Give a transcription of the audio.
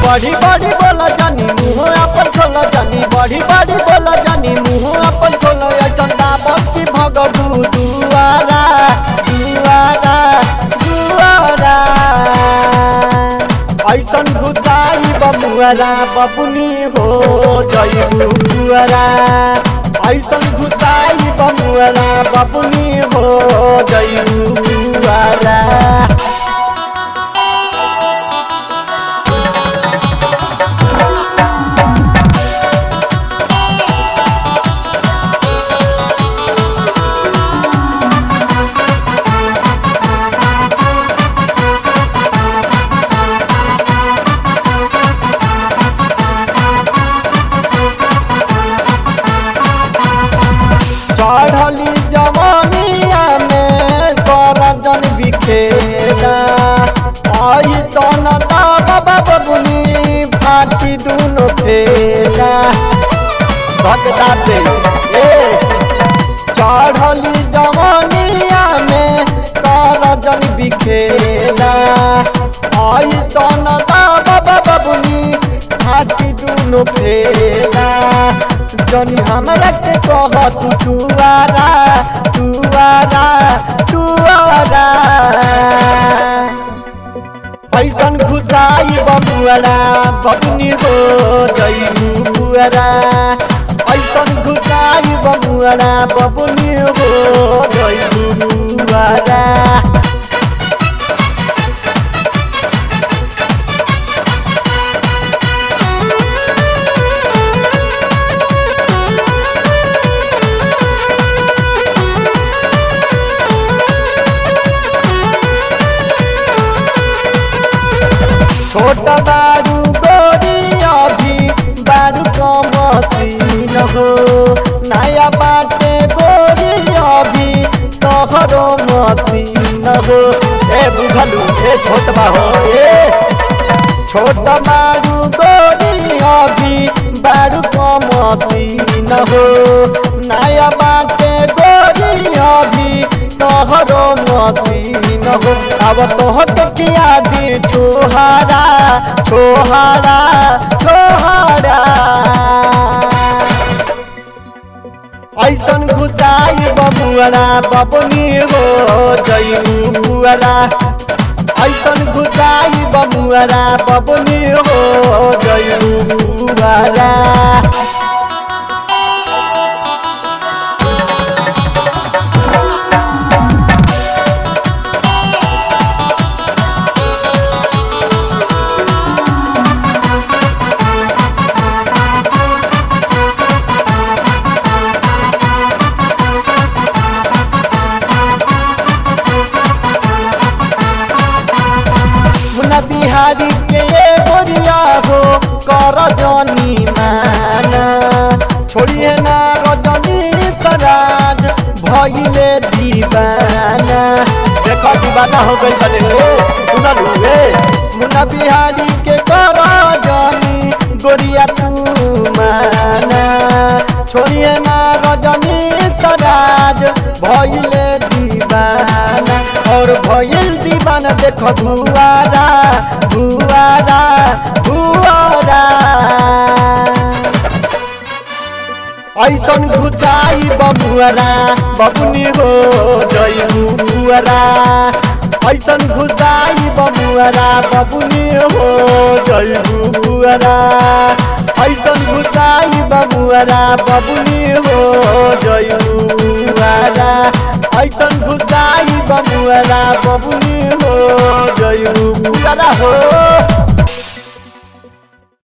बड़ी बड़ी बोला जानी मुँह अपन खोला जानी बड़ी बड़ी बोला जानी मुँह अपन खोला ऐसन दाबत की भगबू दुआरा दुआरा दुआरा ऐसन घुसाई बमुआरा बबुनी हो जयबू बुआरा ऐसन घुसाई बमुआरा बबुनी हो जयबू बुआरा चढ़ली जवानिया में करजन बिखेरा आई सन बाबा बबुनी फाटी दुनो फेरा भगदा पे ए चढ़ली जवानिया में करजन बिखेरा आई सन बाबा बबुनी फाटी दुनो फेरा जनी हमरा के कह तू तुआरा तुआरा तुआरा ऐसन घुसाई बबुआरा बबुनी हो जइबू बुआरा ऐसन घुसाई बबुआरा बबुनी हो जइबू बुआरा छोट बारू गोरी अभी बारू कमसीन हो नया बाटे गोरी अभी तोहरो मसीन हो ए बुझलू ए छोट हो ए छोट बारू गोरी अभी बारू कमसीन हो नया बाटे गोरी अभी तोहरो मसीन हो अब तोहर किया दी छोहारा छोहारा छोहारा ऐसन घुसाई बबुआरा बबुनी हो जइबू बुआरा ऐसन घुसाई बबुआरा बबुनी हो जइबू बुआरा मुन्ना बिहारी के ये गोरिया हो कर जनी माना छोड़िए ना रजनी सराज भइले दीवाना देखो दीवाना हो गई बने रे सुनल रे मुन्ना बिहारी के कर जनी गोरिया तू माना छोड़िए ना रजनी सराज भइले दीवाना और भइल दीवाना देखो भुआरा भुआरा भुआरा ऐसन घुचाई बबुआरा बबुनी हो जइबू बुआरा ऐसन घुसाई बबुआरा बबुनी हो जइबू बुआरा ऐसन घुसाई बबुआरा बबुनी हो जइबू बुआरा ऐसन घुसाई बबुआरा बबुनी हो जइबू बुआरा हो